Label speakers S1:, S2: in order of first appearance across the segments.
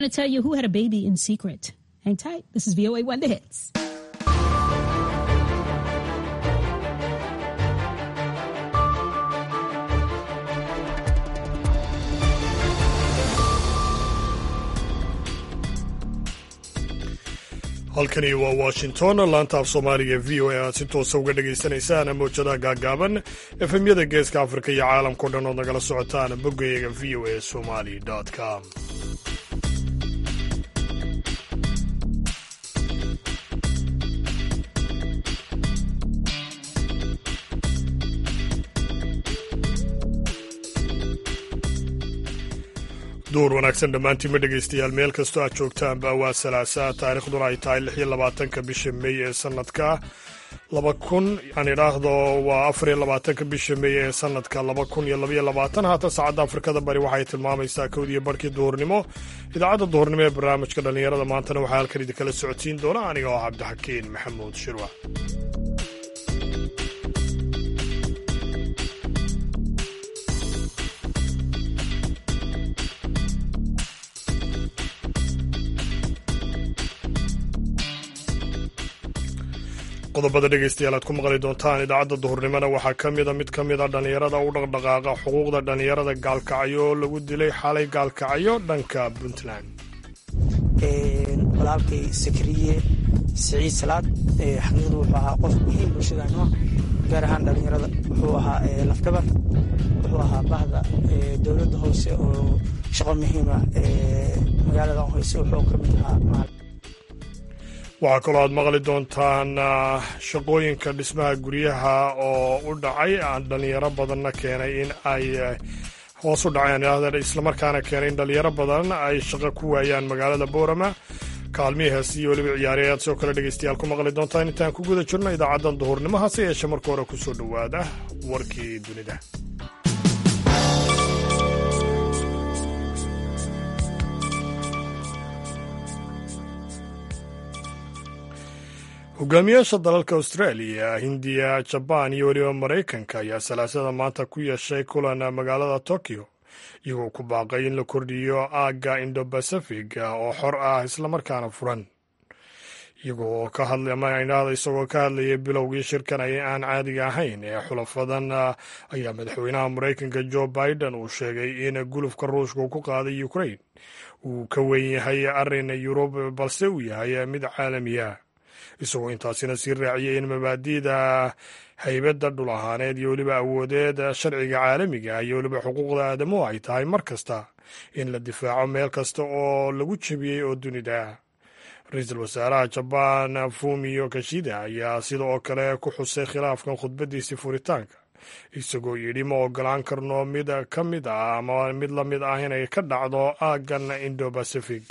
S1: to tell you who had a baby in secret. Hang tight. This is VOA One The Hits.
S2: halkani waa washington laanta af soomaaliga v o a aad si toosa uga dhagaysanaysaan mowjadaha gaagaaban efemyada geeska afrika iyo caalamkao dhan ood nagala socotaan boggayaga v o a somali com duur wanaagsan dhammaantiinma dhegaystayaal meel kastoo aad joogtaanba waa salaasaa taarikhduna ay tahay lix iyo labaatanka bisha mey ee sanadka laba kun aan idhaahdo waa afar iyo labaatanka bisha mey ee sanadka laba kun iyo labaiyo labaatan haatan saacadda afrikada bari waxay tilmaamaysaa kowdiyo barhkii duhurnimo idaacadda duhurnimo ee barnaamijka dhallinyarada maantana waxaa halkan idinkala socodsiin doona aniga oo cabdixakiin maxamuud shirwa qodobada dhegaystayaal aad ku maqli doontaan idaacadda duhurnimona waxaa ka mida mid ka mida dhallinyarada u dhaqdhaqaaqa xuquuqda dhallinyarada gaalkacyo oo lagu dilay xalay gaalkacyo dhanka puntland
S3: walaalkay sakriye siciid salaad xaqiiqdu wuxuu ahaa qof muhiim bulshadaanima gaar ahaan dhallinyarada wuxuu ahaa lafgabar wuxuu ahaa bahda dowladda hoose oo shaqo muhiima magaalada hoose wuxuu ka mid ahaa
S2: waxaa kaloo aad maqli doontaan shaqooyinka dhismaha guryaha oo u dhacay dhalinyaro badanna keenay in ay hoos u dhaceen islamarkaana keenay in dhalinyaro badan ay shaqo ku waayaan magaalada boorama kaalmihii heesi iyo weliba ciyaari ayaad sidoo kale dhegaystayaal ku maqli doontaan intaan ku guda jirno idaacaddan duhurnimo hase yeeshe marka hore kusoo dhowaada warkii dunida hogaamiyaasha dalalka australia hindiya jabaan iyo weliba maraykanka ayaa salaasada maanta ku yeeshay kulan magaalada tokyo iyagoo ku baaqay in la kordhiyo aagga indo-bacific oo xor ah islamarkaana furan iyagoo ka hadlaydhahda isagoo ka hadlayay bilowgii shirkan ay aan caadiga ahayn ee xulafadan ayaa madaxweynaha maraykanka joe biden uu sheegay in gulufka ruushka ku qaaday ukrain uu ka weyn yahay arrin yurub balse uu yahay mid caalamiya isagoo intaasina sii raaciyay in mabaadi'da haybadda dhul ahaaneed iyo weliba awoodeed sharciga caalamiga iyo weliba xuquuqda aadamuhu ay tahay mar kasta in la difaaco meel kasta oo lagu jebiyey oo dunida ra-iisul wasaaraha jabaan fumio kashida ayaa sida oo kale ku xusay khilaafkan khudbadiisii furitaanka isagoo yidhi ma ogolaan karno mid ka mid ah ama mid la mid ah inay ka dhacdo aaggan indo bacific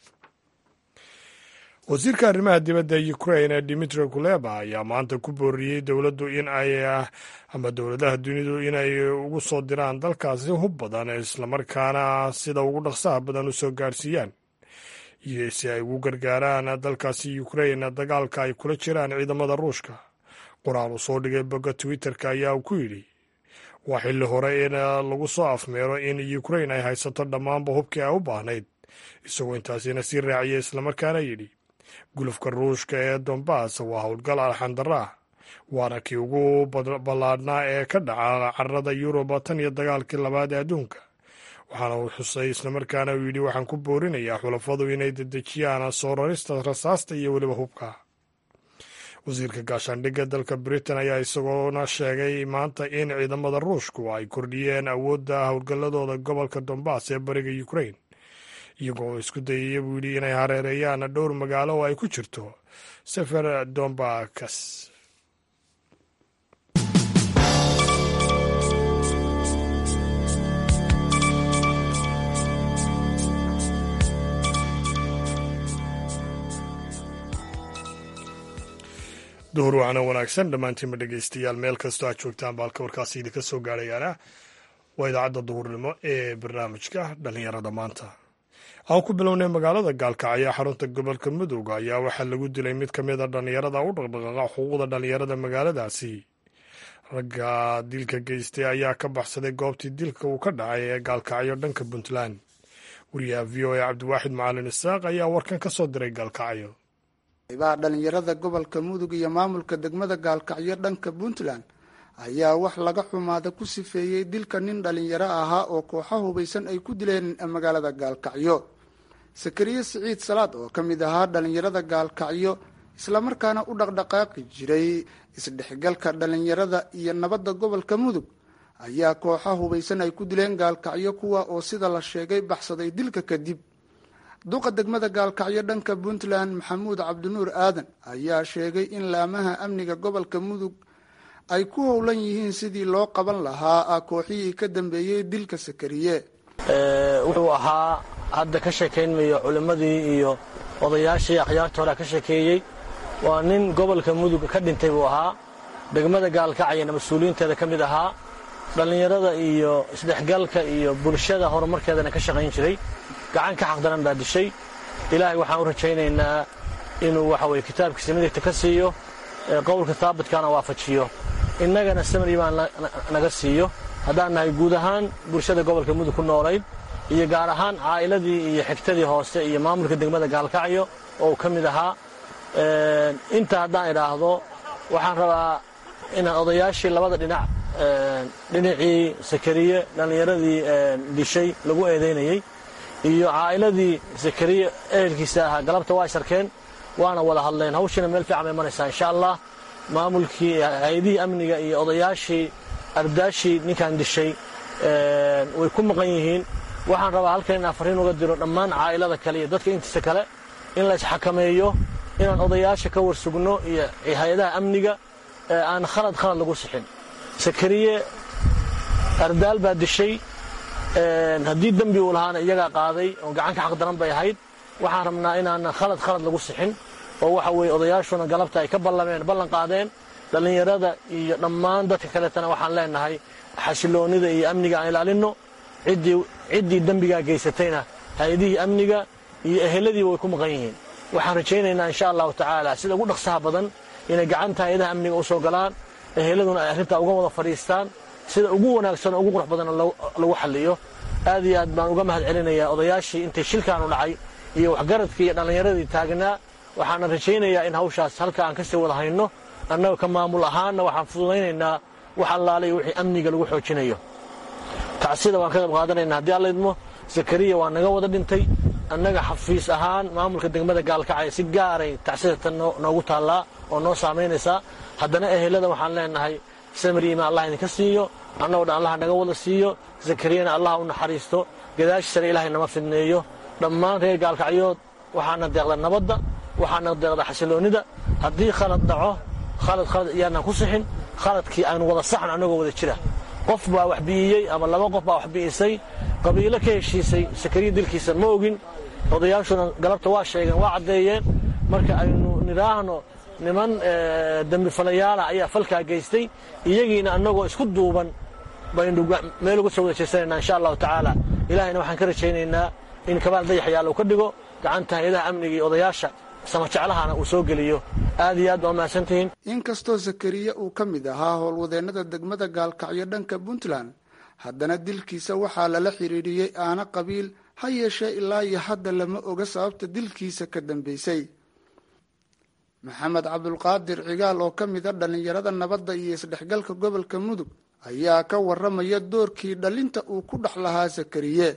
S2: wasiirka arrimaha dibadda ukrain dimitri kuleba ayaa maanta ku booriyey dowladdu in ay ama dowladaha dunidu inay ugu soo diraan dalkaasi hub badan islamarkaana sida ugu dhaqsaha badan u soo gaarsiiyaan iyo si ay ugu gargaaraan dalkaasi ukrain dagaalka ay kula jiraan ciidamada ruushka qoraal uu soo dhigay bogga twitter-ka ayaa uu ku yidhi waa xilli hore in lagu soo afmeero in ukrain ay haysato dhammaanba hubkii ay u baahnayd isagoo intaasina sii raaciyay islamarkaana yidhi gulufka ruushka ee dombas waa howlgal alxandara ah waana kii ugu ballaadhnaa ee ka dhaca carada yuruba tan iyo dagaalkii labaad ee adduunka waxaana uu xusay islamarkaana uu yidhi waxaan ku boorinayaa xulafadu inay dedejiyaan soo rarista rasaasta iyo weliba hubka wasiirka gaashaandhigga dalka britain ayaa isagoona sheegay maanta in ciidamada ruushku ay kordhiyeen awoodda howlgalladooda gobolka dombas ee bariga ukrain iyagoo isku dayaya buu yidhi inay hareereeyaan dhowr magaalo oo ay ku jirto sefer dombakas duhur wacna wanaagsan dhammaantiinma dhegaystayaal meel kastoo aad joogtaan baalka warkaasi idinka soo gaarayaana waa idaacadda duhurnimo ee barnaamijka dhallinyarada maanta aan ku bilownay magaalada gaalkacyo xarunta gobolka mudug ayaa waxaa lagu dilay mid ka mid a dhallinyarada u dhaqdhaqaaqa xuquuqda dhallinyarada magaaladaasi ragga dilka geystay ayaa ka baxsaday goobtii dilka uu ka dhacay ee gaalkacyo dhanka puntland wariyaha v o a cabdiwaaxid macalin isaaq ayaa warkan ka soo diray gaalkacyo
S4: qaybaha dhalinyarada gobolka mudug iyo maamulka degmada gaalkacyo dhanka puntland ayaa wax laga xumaada ku sifeeyey dilka nin dhalinyaro ahaa oo kooxa hubaysan ay ku dileen magaalada gaalkacyo sakariye siciid salaad oo ka mid ahaa dhalinyarada gaalkacyo islamarkaana u dhaqdhaqaaqi jiray isdhexgalka dhalinyarada iyo nabadda gobolka mudug ayaa kooxa hubaysan ay ku dileen gaalkacyo kuwa oo sida la sheegay baxsaday dilka kadib duqa degmada gaalkacyo dhanka puntland maxamuud cabdinuur aadan ayaa sheegay in laamaha amniga gobolka mudug ay ku howlan yihiin sidii loo qaban lahaa kooxihii ka dambeeyey dilka sakariye
S5: wuxuu ahaa hadda ka sheekaynmayo culimmadii iyo odayaashii akhyaarta hore ka sheekeeyey waa nin gobolka mudug ka dhintay buu ahaa degmada gaalkacyana mas-uuliyiinteeda ka mid ahaa dhallinyarada iyo isdhexgalka iyo bulshada horumarkeedana ka shaqayn jiray gacan ka xaqdaran baa dishay ilaahay waxaan u rajaynaynaa inuu waxa weye kitaabkiisa midigta ka siiyo qowlka taabitkaana waafajiyo innagana samir imaan naga siiyo haddaan nahay guud ahaan bulshada gobolka mudug ku noolayd iyo gaar ahaan caa'iladii iyo xigtadii hoose iyo maamulka degmada gaalkacyo oo uu ka mid ahaa inta haddaan idhaahdo waxaan rabaa inaan odayaashii labada dhinac dhinacii sakariye dhallinyaradii dishay lagu eedaynayey iyo caa'iladii sakariye ehelkiisa ahaa galabta waa isarkeen waana wada hadleen hawshiina meel fiican bay maraysaa insha allah maamulkii hay-adihii amniga iyo odayaashii ardaashii ninkan dishay way ku maqan yihiin waxaan rabaa halkan inaan fariin uga diro dhammaan caa'ilada kale iyo dadka intiisa kale in la isxakameeyo inaan odayaasha ka warsugno iyo hay-adaha amniga aan khalad khalad lagu sixin sakariye ardaal baa dishay haddii dembi uu lahaana iyagaa qaaday oo gacanka xaqdaran bay ahayd waxaan rabnaa inaanan khalad khalad lagu sixin oo waxa weeye odayaashuna galabta ay ka ballameen ballan qaadeen dhallinyarada iyo dhammaan dadka kaletana waxaan leenahay xasiloonnida iyo amniga aan ilaalinno ciddii dembigaa geysatayna hay-adihii amniga iyo eheladiiba way ku maqan yihiin waxaan rajaynaynaa insha allahu tacaala sida ugu dhaqsaha badan inay gacanta hay-adaha amniga u soo galaan eheladuna ay arrintaa uga wada fadhiistaan sida ugu wanaagsan oo ugu qurux badanna lagu xalliyo aad iyo aad baan uga mahad celinayaa odayaashii intay shilkaanu dhacay iyo waxgaradkii iyo dhallinyaradii taagnaa waxaana rajaynayaa in hawshaas halka aan ka sii wada hayno annaga ka maamul ahaanna waxaan fududaynaynaa wax allaale iyo wixii amniga lagu xoojinayo tacsida waan ka qayb qaadanaynaa haddii alla idmo zakariya waa naga wada dhintay annaga xafiis ahaan maamulka degmada gaalkacaya si gaaray tacsida tan noogu taallaa oo noo saamaynaysaa haddana ehelada waxaan leenahay samriima allah idinka siiyo annagoo dhan allah naga wada siiyo zakariyana allah u naxariisto gadaashiisana ilaahay nama fidneeyo dhammaan reer gaalkacyood waxaana deeqda nabadda waxaana deeqda xasiloonnida haddii khalad dhaco khalad khalad iyaanaan ku sixin khaladkii aynu wada saxno annagoo wada jira qof baa wax bi'iyey ama laba qof baa wax bi'isay qabiilo ka heshiisay sakariya dilkiisa ma ogin odayaashuna galabta waa sheegeen waa caddeeyeen marka aynu nidhaahno niman dembifalayaala ayaa falkaa geystay iyagiina annagoo isku duuban baynu meel uga soo wada jeesanayna insha allahu tacaala ilahayna waxaan ka rajaynaynaa in kabaal dayaxyaal uu ka dhigo gacanta hay-adaha amniga iyo odayaasha samajeclahana uu soo geliyo aad iyo aad baa mahadsantihiin
S4: inkastoo sakariye uu ka mid ahaa howlwadeennada degmada gaalkacyo dhanka puntland haddana dilkiisa waxaa lala xidhiidhiyey aana qabiil ha yeeshee ilaa iyo hadda lama oga sababta dilkiisa ka dambeysay maxamed cabdulqaadir cigaal oo ka mid a dhallinyarada nabadda iyo isdhexgalka gobolka mudug ayaa ka waramaya doorkii dhalinta uu ku dhex lahaa sakariye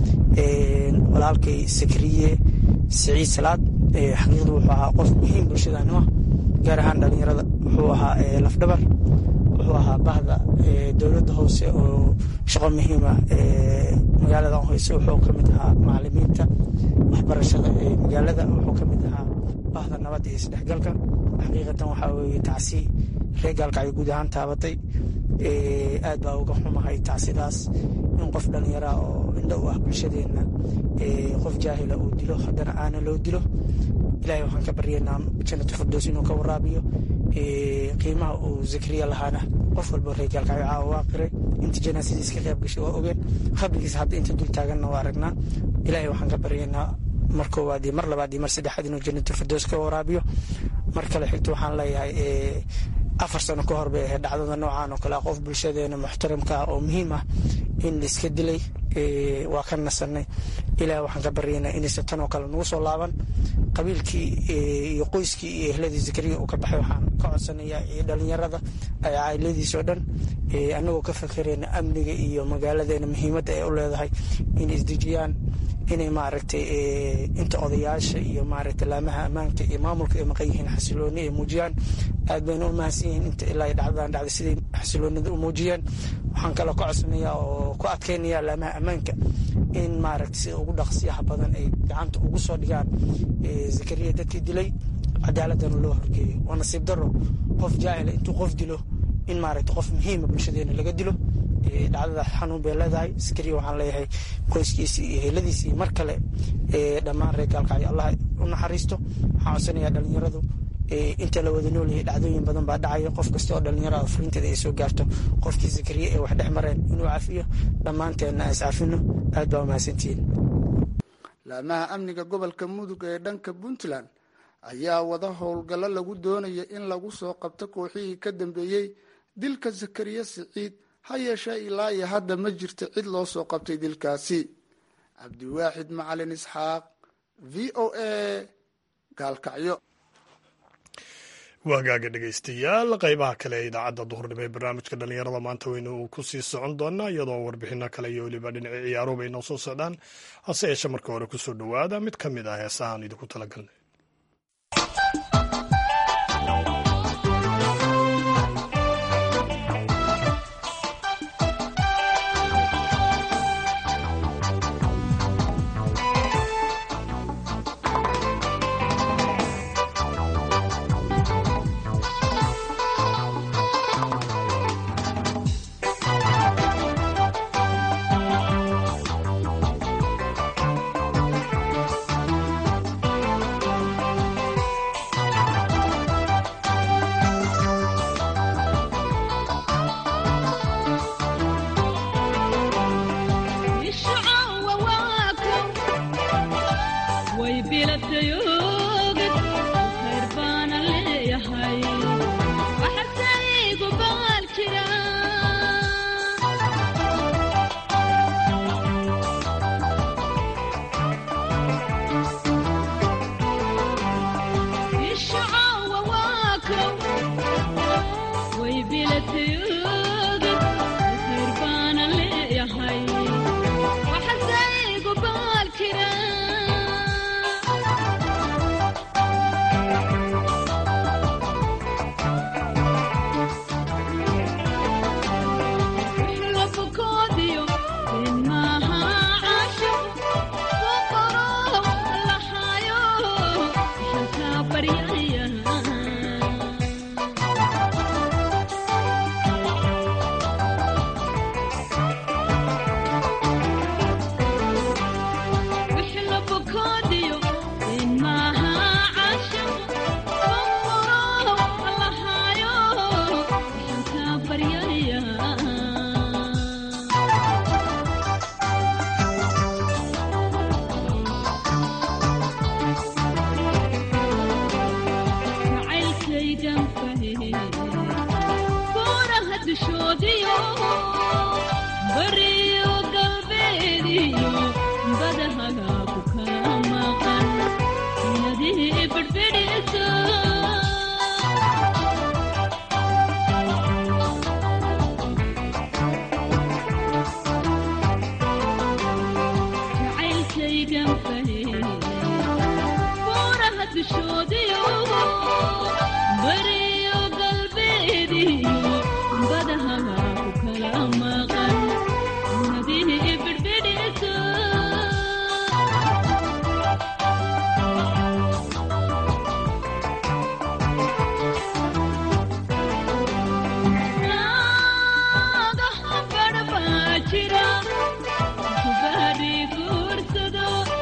S3: walaalkay sakariye siciid salaad xaqiiqdu wuxuu ahaa qof muhiim bulshadaanima gaar ahaan dhalinyarada wuxuu ahaa lafdhabar wuxuu ahaa bahda dowladda hoose oo shaqo muhiima magaalada hoose wuxuu ka mid ahaa macalimiinta waxbarashada ee magaalada wuxuu ka mid ahaa bahda nabadda iyo isdhexgalka xaqiiqatan waxaa weeye tacsi reer gaalkacyo guud ahaan taabatay aad baa uga xumahay tacsidaas in qof dhallinyaraa oo indho u ah bulshadeenna qof jaahila uu dilo haddana aana loo dilo ilahay waxaan ka baryaynaa jannatu firdows inuu ka waraabiyo qiimaha uu zakariya lahaana qof walba reer gaalkacyo caawa waa qiray inta janaasadiis ka qayb gashay waa ogeen qabrigiisa hadda inta dul taaganna waa aragnaa ilahay waxaan ka baryaynaa mar koowaad iyo mar labaad iyo mar saddexaad inuu jannatu firdows ka waraabiyo mar kale xigto waxaan leeyahay afar sano ka hor bay ahayd dhacdada noocaan oo kale ah qof bulshadeena muxtaramka ah oo muhiim ah in laiska dilay waa ka nasanay ilaah waxaan ka baryaynaa inaysan tan oo kale nagu soo laaban qabiilkii iyo qoyskii iyo ehladii zakariya uu ka baxay waxaan ka codsanayaa dhalinyarada cailadiisoo dhan annagoo ka fakerayna amniga iyo magaaladeena muhiimadda ay u leedahay inay isdejiyaan inay maaragtay inta odayaasha iyo maaragtay laamaha ammaanka iyo maamulka ay maqan yihiin xasilooni ay muujiyaan aad bayna u mahadsan yihiin inta ilaa dhacdadan dhacday siday xasiloonida u muujiyeen waxaan kaloo ka codsanayaa oo ku adkaynaya laamaha ammaanka in maaragtay sida ugu dhaqsiyaha badan ay gacanta ugu soo dhigaan zakariya dadkii dilay cadaaladana loo horgeeyo waa nasiib daro qof jaahila intuu qof dilo in maaragtay qof muhiima bulshadeena laga dilo dhacdada xanuun bay leedahay zakariya waxaan leeyahay qoyskiisii iyo heladiisii mar kale dhammaan reer gaalkacyo allah u naxariisto waxaan codsanayaa dhalinyaradu inta la wada noolyahay dhacdooyin badan baa dhacaya qof kasta oo dhalinyarada furinteeda ay soo gaarto qofkii zakariya ee wax dhex mareen inuu cafiyo dhammaanteenna aan iscafino aad baa umahadsantihiin
S4: laamaha amniga gobolka mudug ee dhanka puntland ayaa wada howlgallo lagu doonaya in lagu soo qabto kooxihii ka dambeeyey dilka zakariya siciid ha yeeshee ilaa iyo hadda ma jirto cid loo soo qabtay dilkaasi cabdiwaaxid macalin isxaaq v o a gaalkacyo
S2: waagaaga dhegaystayaal qaybaha kale ee idaacadda duhurnimo ee barnaamijka dhallinyarada maanta weynu ku sii socon doonaa iyadoo warbixino kale iyo weliba dhinaci ciyaaruhu bay noo soo socdaan hase yeeshe marka hore kusoo dhowaada mid ka mid ah heesahaan idinku talagalnay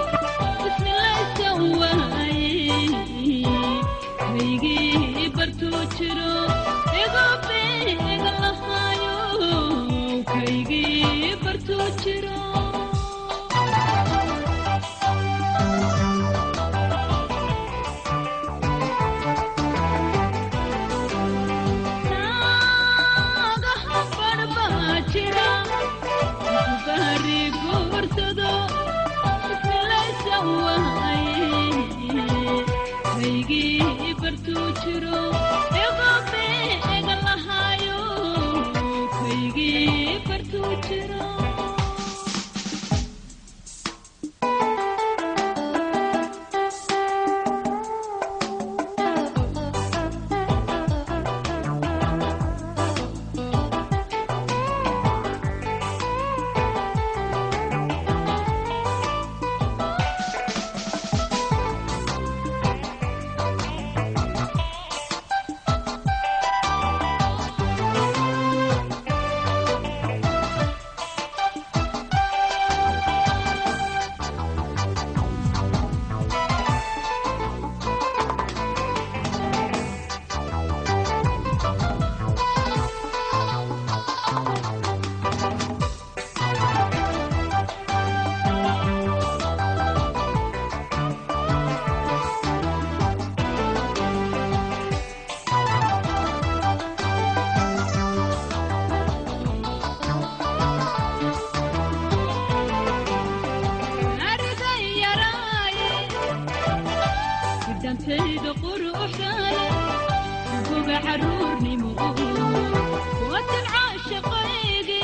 S6: bartu bidhantayda quruxdaale goga caruurnimo watan caashaqaygi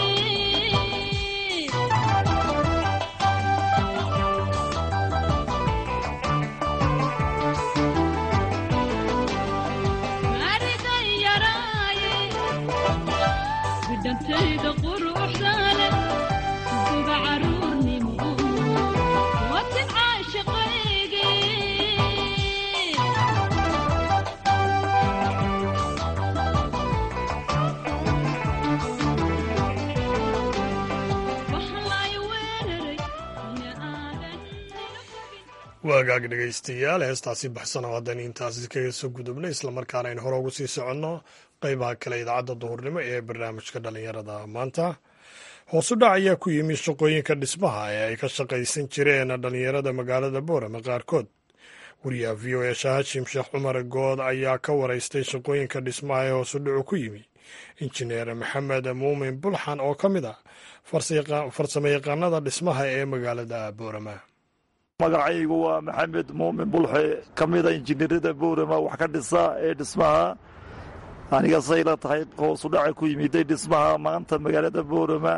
S6: maaridan yaraaye bidhantayda quruxdaale goga caruurnimo watan caashaqaygi waxlay weeraray ina aadan
S2: waagaag dhegaystayaal heestaasi baxsan oo haddana intaasi kaga soo gudubnay islamarkaana aynu hore ugu sii soconno qeybaha kale idaacadda duhurnimo ee barnaamijka dhallinyarada maanta hoosu dhac ayaa ku yimi shaqooyinka dhismaha ee ay ka shaqaysan jireen dhallinyarada magaalada boorame qaarkood wariyaha v o e shaahashim sheekh cumar good ayaa ka waraystay shaqooyinka dhismaha ee hoosu dhacu ku yimi injineer maxamed muumin bulxan oo ka mid ah farsamo yaqaanada dhismaha ee magaalada boorame
S7: magacaygu waa maxamed muumin bulxe ka mida injineerada boorama wax ka dhisa ee dhismaha aniga sayla tahay hoosu dhaca ku yimiday dhismaha maanta magaalada boorama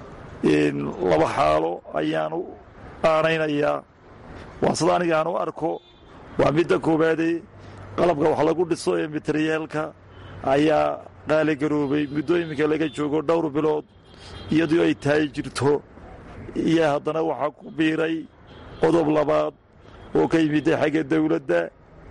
S7: laba xaalo ayaan u aanaynayaa waa sida aniga aan u arko waa midda koowaade qalabka wax lagu dhiso ee materiyaalka ayaa qaaligaroobay muddooyinka laga joogo dhowr bilood iyadoo ay tahay jirto iyo haddana waxaa ku biiray qodob labaad oo ka yimidday xagga dawladda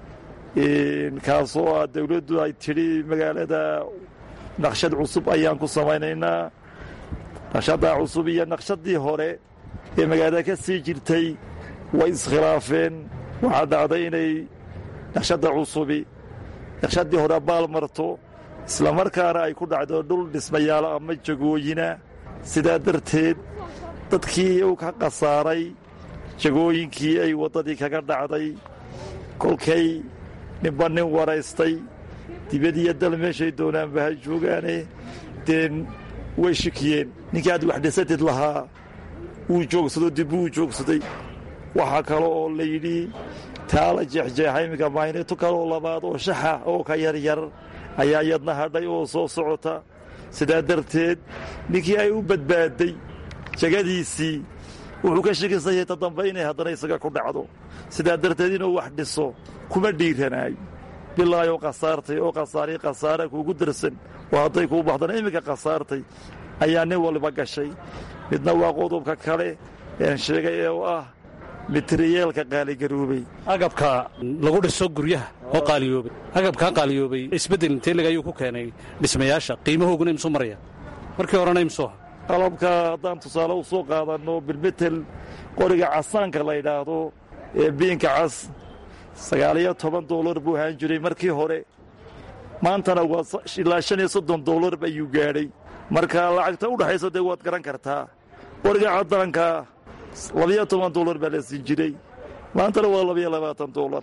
S7: kaasoo ah dawladdu ay tidhi magaalada naqshad cusub ayaan ku samaynaynaa naqshaddaa cusub iyo naqshadii hore ee magaalada ka sii jirtay way iskhilaafeen waxaa dhacday inay naqshadda cusubi naqshaddii hore baal marto islamarkaana ay ku dhacdo dhul dhismayaalo ama jagooyina sidaa darteed dadkii u ka khasaaray jagooyinkii ay waddadii kaga dhacday kolkay ninba nin waraystay dibadiyo dal meeshay doonaanba ha joogaane deen way shikiyeen ninkii aad wax dhisatid lahaa wuu joogsado dib wuu joogsaday waxaa kale oo la yidhi taa la jeexjeexa iminka mayneto kaleoo labaad oo shaxa oo ka yaryar ayaa yadna hadhay oo soo socota sidaa darteed ninkii ay u badbaadday jagadiisii wuxuu ka shakisan yahay ta dambe inay haddana isaga ku dhacdo sidaa darteed inuu wax dhiso kuma dhiiranaayo bilaayoo khasaartay oo khasaari khasaara kuugu darsan oo hadday kuu baxdana iminka khasaartay ayaa nin waliba gashay midna waa qodobka kale een sheegay ee u ah materiyeelka qaaligaroobay
S8: agabka lagu dhiso guryaha oo qaaliyoobay agabkaa qaaliyoobay isbeddel inteelig ayuu ku keenay dhismayaasha qiimahooguna imsuu maraya markii horena imsuu aha
S7: qalabka haddaan tusaale u soo qaadanno bilmetel qoriga casaanka la yidhaahdo ee biinka cas sagaaliyo toban doolar buu ahaan jiray markii hore maantana waa ilaa shan iyo soddon doolar ayuu gaadhay marka lacagta u dhexayso dee waad garan kartaa qoriga caddaanka labiyo toban doolar baa la siin jiray maantana waa labiyo labaatan doolar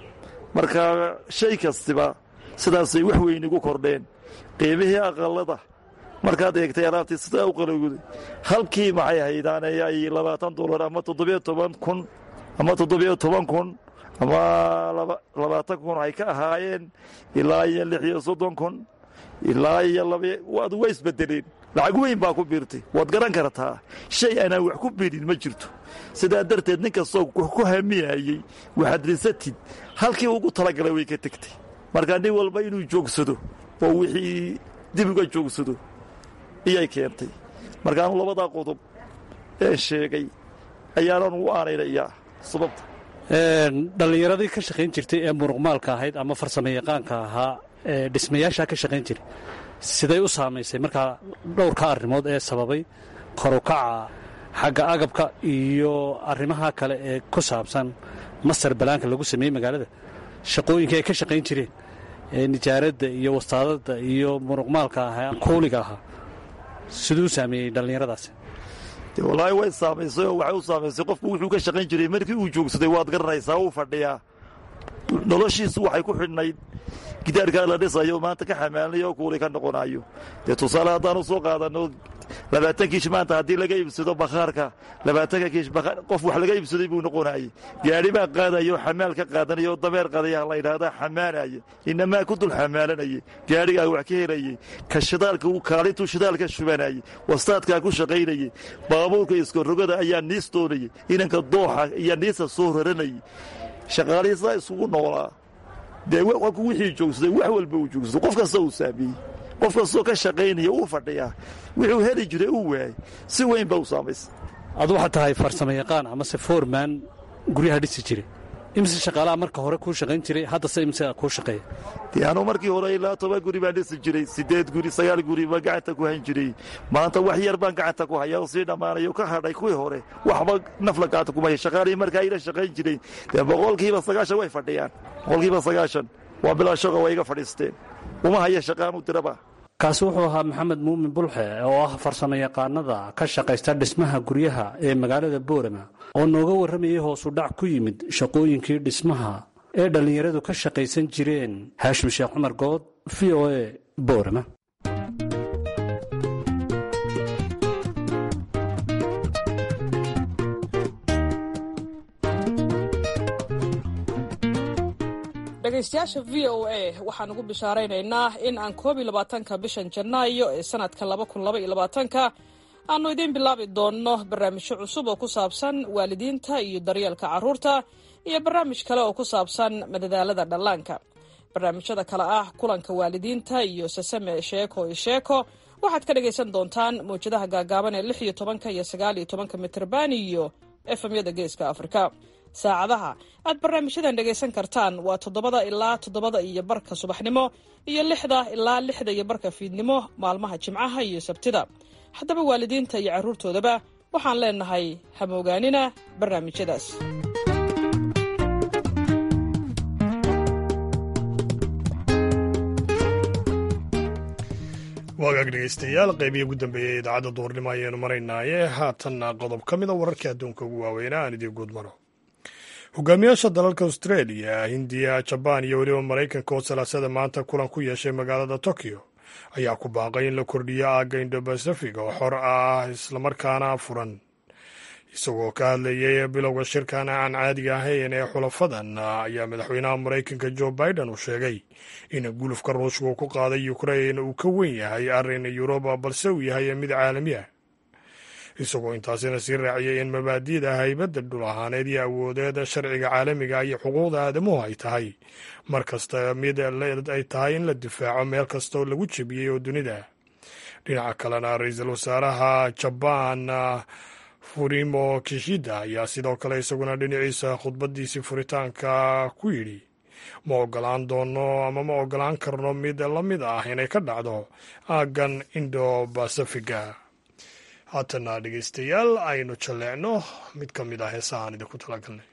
S7: marka shay kastiba sidaasay wax weyn igu kordheen qiimihii aqallada markaad eegtay alaabtii sidaa u qalowday halkii maxay haydaan ee ay labaatan doolar ama toddobiyo toban kun ama toddobiyo toban kun ama labaatan kun ay ka ahaayeen ilaa iyo lix iyo soddon kun ilaa iyo labawaad waa isbedeleen lacag weyn baa ku biirtay waad garan kartaa shay aanaan wax ku biirin ma jirto sidaa darteed nin kastoo ku hamiyayey waxaad risatid halkii ugu talagalay way ka tegtay marka nin walba inuu joogsado oo wixii dib uga joogsado iyay keentay markaanu labadaa qodob ee sheegay ayaanan u aanaynayaa sababta
S8: dhallinyaradii ka shaqayn jirtay ee muruqmaalka ahayd ama farsamo yaqaanka ahaa ee dhismayaashaa ka shaqayn jiray siday u saamaysay markaa dhowrka arrimood ee sababay korukaca xagga agabka iyo arrimaha kale ee ku saabsan masar balaanka lagu sameeyey magaalada shaqooyinkai ay ka shaqayn jireen ee nijaaradda iyo wastaadadda iyo muruqmaalka ahaa kuuliga ahaa siduu saameeyey dhallinyaradaasi
S7: wallaahi way saamaysay oo waxay u saamaysay qofku wuxuu ka shaqayn jiray markii uu joogsaday waad garanaysaa uu fadhiyaa noloshiisu waxay ku xidhnayd gidaarkaa la dhisayo maanta ka xamaalinayo oo kuuli ka noqonayo dee tusaale haddaanu soo qaadanno labaatan kiish maanta haddii laga iibsado bakhaarka labaatanka kiish qof wax laga iibsaday buu noqonayay gaadhi baa qaadaya oo xamaal ka qaadanaya oo dameer qadaya la yidhaahdaa xamaalaya inamaa ku dul xamaalanayay gaadhigaa wax ka helayay ka shidaalka kaalintuu shidaalka shubanayay wastaadkaa ku shaqaynayay baabuurka iskorogada ayaa niis doonayay inanka dooxa iyo niisa soo raranayay shaqaalihii sidaa isugu noolaa dee wixii joogsaday wax walba uu joogsaday qof kasta uu saameeyey qof kastoo ka shaqaynaya uu fadhiyaa wuxuu heli jiray uu waayay si weyn ba u saamaysa
S8: adu waxaad tahay farsamo yaqaan amase foorman guryaha dhisi jiray imise shaqaalaha marka hore kuu shaqayn jiray haddase imise kuu shaqeeya
S7: dee anuu markii hore ilaa toban guri baan dhisi jiray siddeed guri sagaal guri baan gacanta ku hayn jiray maanta wax yar baan gacanta ku hayaa oo sii dhammaanayo ka hadhay kuwii hore waxba nafla gacanta kuma haya shaqaalihii markaa ila shaqayn jiray dee boqolkiiba sagaashan way fadhiyaan boqolkiiba sagaashan waa bilaa shaqo way iga fadhiisteen uma haya shaqaanu diraba
S8: kaasi wuxuu ahaa maxamed muumin bulxe oo ah farsamo yaqaanada ka shaqaysta dhismaha guryaha ee magaalada boorama oo nooga warramayay hoosu dhac ku yimid shaqooyinkii dhismaha ee dhallinyaradu ka shaqaysan jireen haashim sheekh cumar good v o e boorama
S9: dhegaystayaasha v o a waxaan ugu bishaaraynaynaa in aan koob iyo labaatanka bishan janaayo ee sanadka laba kun laba iyo labaatanka aanu idiin bilaabi doonno barnaamijyo cusub oo ku saabsan waalidiinta iyo daryeelka carruurta iyo barnaamij kale oo ku saabsan madadaalada dhallaanka barnaamijyada kale ah kulanka waalidiinta iyo sasame sheeko iyo sheeko waxaad ka dhagaysan doontaan mawjadaha gaagaaban ee lix iyo tobanka iyo sagaal iyo tobanka mitrban iyo efemyada geeska afrika saacadaha aad barnaamijyadan dhegaysan kartaan waa toddobada ilaa toddobada iyo barka subaxnimo iyo lixda ilaa lixda iyo barka fiidnimo maalmaha jimcaha iyo sabtida haddaba waalidiinta iyo carruurtoodaba waxaan leenahay hamoogaanina barnaamijyadaas
S2: waagaag dhegaystayaal qeybihi ugu dambeeyey idaacadda duurnimo ayaanu maraynaaye haatanna qodob ka mida wararkii adduunka ugu waaweynaa aan idiin guud maro hogaamiyaasha dalalka australia hindiya jabaan iyo weliba maraykanka oo salaasada maanta kulan ku yeeshay magaalada tokyo ayaa ku baaqay in la kordhiyo aagga indobasifig oo xor ah islamarkaana furan isagoo ka hadlayay bilowga shirkan aan caadiga ahayn ee xulafadan ayaa madaxweynaha maraykanka jo biden uu sheegay in gulufka ruushka uu ku qaaday ukrain uu ka wen yahay arrin yuruba balse uu yahay mid caalami ah isagoo intaasina sii raaciyay in mabaadi'da haybadda dhul ahaaneed iyo awoodeeda sharciga caalamiga iyo xuquuqda aadamuhu ay tahay mar kasta mid ay tahay in la difaaco meel kastaoo lagu jebiyey oo dunida dhinaca kalena ra-iisul wasaaraha jabaan furimo kishida ayaa sidoo kale isaguna dhinaciisa khudbadiisii furitaanka ku yidhi ma ogolaan doono ama ma ogolaan karno mid la mid ah inay ka dhacdo aaggan indo basafiga haatana dhegaystayaal aynu jalleecno mid ka mid ah heesahaan idinku talagalnay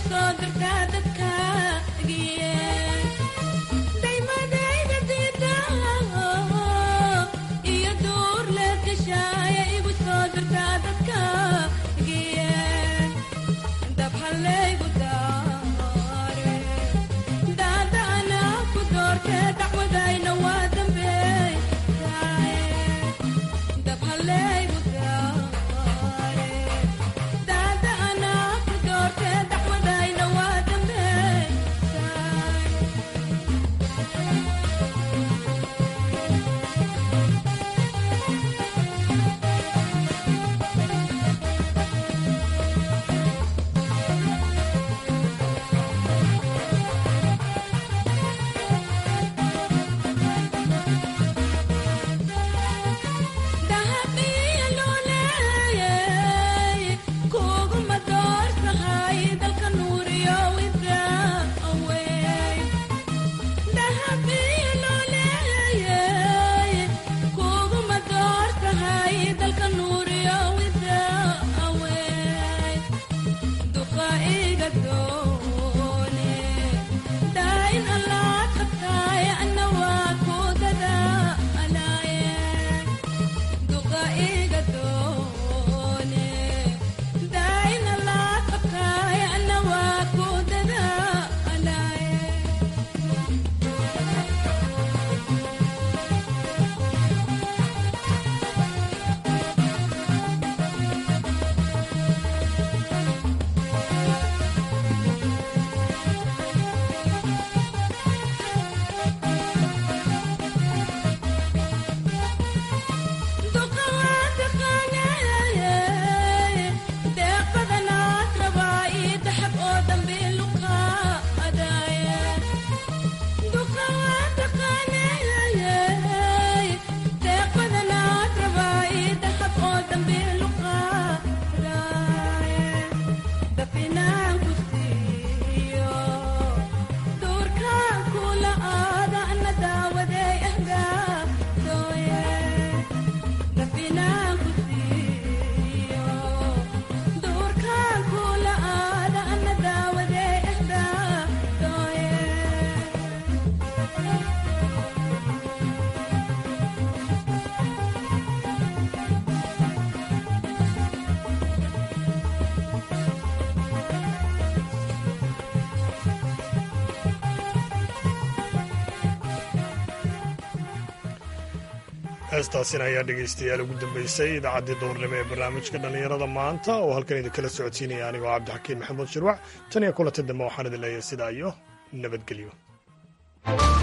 S2: heestaasina ayaa dhegaystayaal ugu dambeysay idaacaddii duhurnimo ee barnaamijka dhallinyarada maanta oo halkan idinkala socodsiinaya anigoo cabdixakiin maxamuud shirwac tan iyo kulanta dambe waxaan idin leeyahay sidaa iyo nabadgelyo